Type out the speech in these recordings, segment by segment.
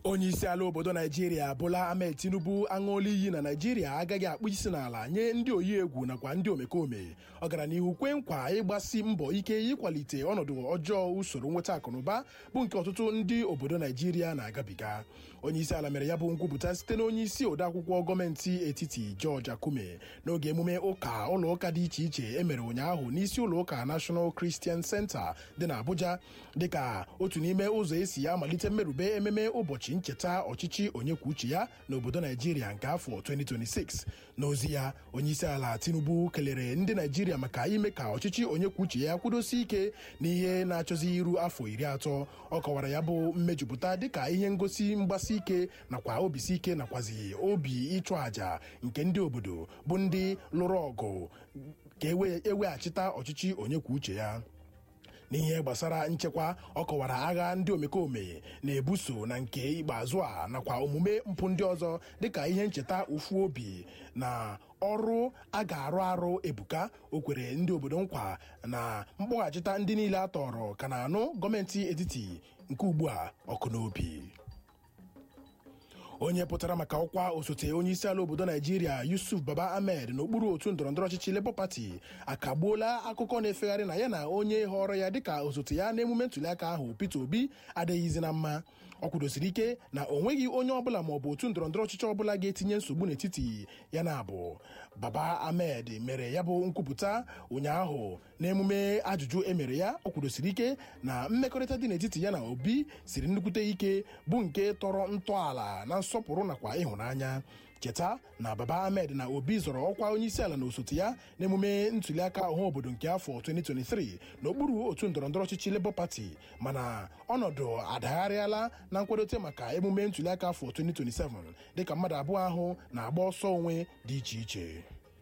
onye isi ala obodo naijiria bola ahmed tinubu aṅụọla iyi na naijiria agaghị akpụ isi n'ala nye ndị oyi egwu nakwa ndị omekome ọ gara n'ihu kwe nkwa ịgbasi mbọ ike ịkwalite ọnọdụ ọjọọ usoro nweta akụnụba bụ nke ọtụtụ ndị obodo naijiria na-agabiga onye isi ala mere ya bụ nkwupụta site na onye isi odeakwụkwọ gọọmenti etiti george akume n'oge emume ụka ụlọụka dị iche iche emere ụnyaahụ n'isi ụlọụka national christian center dị n'abuja dịka otu n'ime ụzọ esi amalite mmerube ememe ụbọchị ncheta ọchịchị onye kwuo uche ya n'obodo naijiria nke afọ 2026 n'ozi ya onyeisi ala tinubu kelere ndị naijiria maka ime ka ọchịchị onye kwuo uche ya kwudosi ike n'ihe na-achọzi iru afọ iri atọ ọ kọwara ya bụ mmejupụta dịka ihe ngosi mgbasi ike nakwa obisi ike nakwazi obi ịchụ àjà nke ndị obodo bụ ndị lụrụ ọgụ ka eweghachita ọchịchị onye kwuo uche ya n'ihe gbasara nchekwa ọ kọwara agha ndị omekome na-ebuso na nke ikpeazụ a nakwa omume mpụ ndị ọzọ dịka ihe ncheta ụfụ obi na ọrụ a ga-arụ arụ ebuka o kwere ndị obodo nkwa na mkpọghachita ndị niile a tọrọ ka na-anụ gọọmenti etiti nke ugbu a ọkụ n'obi onye pụtara maka ọkwa osote onye isi ala obodo naijiria yusuf baba ahmed n'okpuru otu ndọrọndọrọ ọchịchị labour party akagbuola akụkọ na-efegharị na ya na onye họrọ ya dịka osote ya n'emume ntụliaka ahụ peter obi adịghịzi na mma ọ kwudosiri ike na o nweghị onye ọbụla maọbụ otu ndọrọndọrọ ọchịchị ọbụla ga-etinye nsogbu n'etiti ya na abụ baba ahmed mere ya bụ nkwupụta ụnyaahụ n'emume ajụjụ emere ya ọ kwudosiri ike na mmekọrịta dị n'etiti ya na obi siri nnukwute ike bụ nke tọrọ ntọala na nsọpụrụ nakwa ịhụnanya cheta na baba ahmed na obi zọrọ ọkwa onyeisiala na osote ya n'emume ntụliaka ọha obodo nke afọ 2023 n'okpuru otu ndọrọndọrọ ọchịchị labour party mana ọnọdụ adagharịala na nkwadote maka emume ntụliaka afọ 2027 dịka mmadụ abụọ ahụ na-agba ọsọ onwe dị iche iche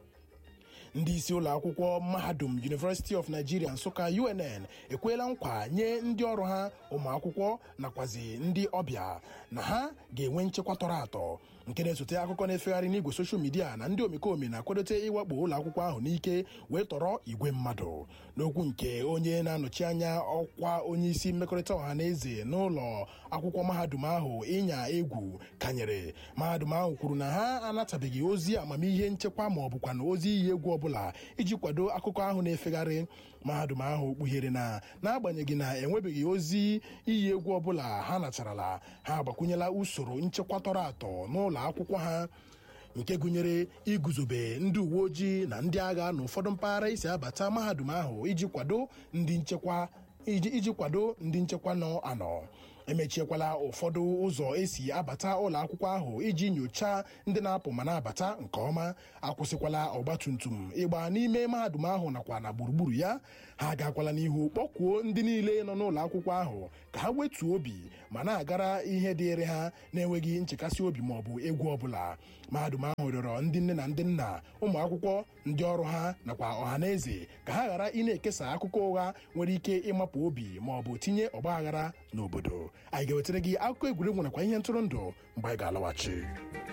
ndị isi ụlọ akwụkwọ mahadum University of Nigeria Nsụka UNN ekweela nkwa nye ndị ọrụ ha ụmụ akwụkwọ nakwazi ndị ọbịa na ha ga-enwe nchekwa tọrọ atọ nke na-esote akụkọ na-efegharị n'igwe soshal midia na ndị omekome na-akwadote ịwakpo ụlọ akwụkwọ ahụ n'ike wee tọrọ igwe mmadụ n'okwu nke onye na-anọchi anya ọkwa onye isi mmekọrịta ọha na eze n'ụlọ akwụkwọ mahadum ahụ ịnya egwu kanyere mahadum ahụ kwuru na ha anatabeghị ozi amamihe nchekwa ma ọ bụkwa na ozi iyi egwu ọbụla iji kwado akụkọ ahụ na-efegharị mahadum ahụ kpughere na n'agbanyeghị na enwebeghị ozi iyi egwu ọbụla ha nacharala ha agbakwunyela usoro nchekwa tọrọ atọ n'ụlọ akwụkwọ ha nke gụnyere iguzobe ndị uwe ojii na ndị agha na ụfọdụ mpaghara isi abata mahadum ahụ iji kwado ndị nchekwa iji kwado ndị nchekwa nọ anọ emechiekwala ụfọdụ ụzọ esi abata ụlọ akwụkwọ ahụ iji nyochaa ndị na-apụ ma na-abata nke ọma akwụsịkwala ọgbatumtum ịgba n'ime mahadum ahụ nakwa na gburugburu ya ha agakwala n'ihu kpọkuo ndị niile nọ n'ụlọ akwụkwọ ahụ ka ha wetuo obi ma na-agara ihe dịịrị ha na-enweghị nchekasị obi ma ọ bụ egwu ọbụla mahadum ahụ rịọrọ ndị nne na ndị nna ụmụ akwụkwọ ndị ọrụ ha nakwa ọha na eze ka ha ghara ị na-ekesa akụkọ ụgha nwere ike ịmapụ obi ma ọ bụ tinye ọgba aghara n'obodo anyị ga-ewetara gị akụkọ egwuregwu nakwa ihe ntụrụndụ mgbe anyị ga-alọghachi